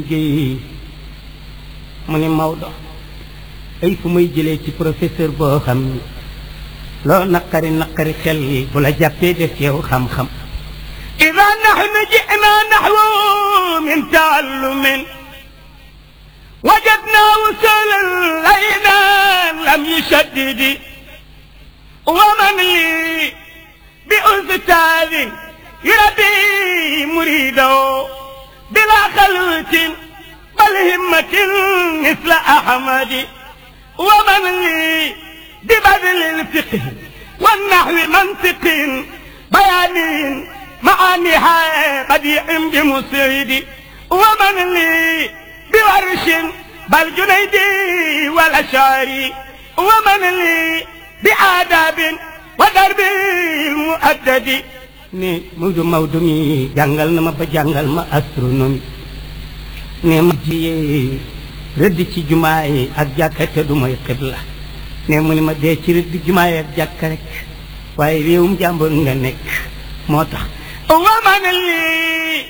liggéey mu ni Maodo ay fu may jëlee ci professeur boo xam ni loo naqari naqari xel yi bu la jàppee def yow xam-xam ida nahnu ji'na nahwu min taallumin wajadna wusulan layna lam yushaddidi wa man li bi ustaadin yurabbi muridahu bila xalwatin bal himmatin misla ahmadi wa man li bi badlil fiqh wa nahwi mantiqin bayanin maaniha badiin bi musidi wa man li bi warshin bal junaydi wal ashari wa man li bi aadabin wa darbil muaddadi ne Maodo Maodo mi jàngal na ma ba jàngal ma astronomie ne ma jiyee rëdd ci jumaa yi ak jàkka te du mooy xibla ne mu ni ma dee ci rëdd jumaa yi ak jàkka rek waaye réewum jàmbur nga nekk moo tax wa man lii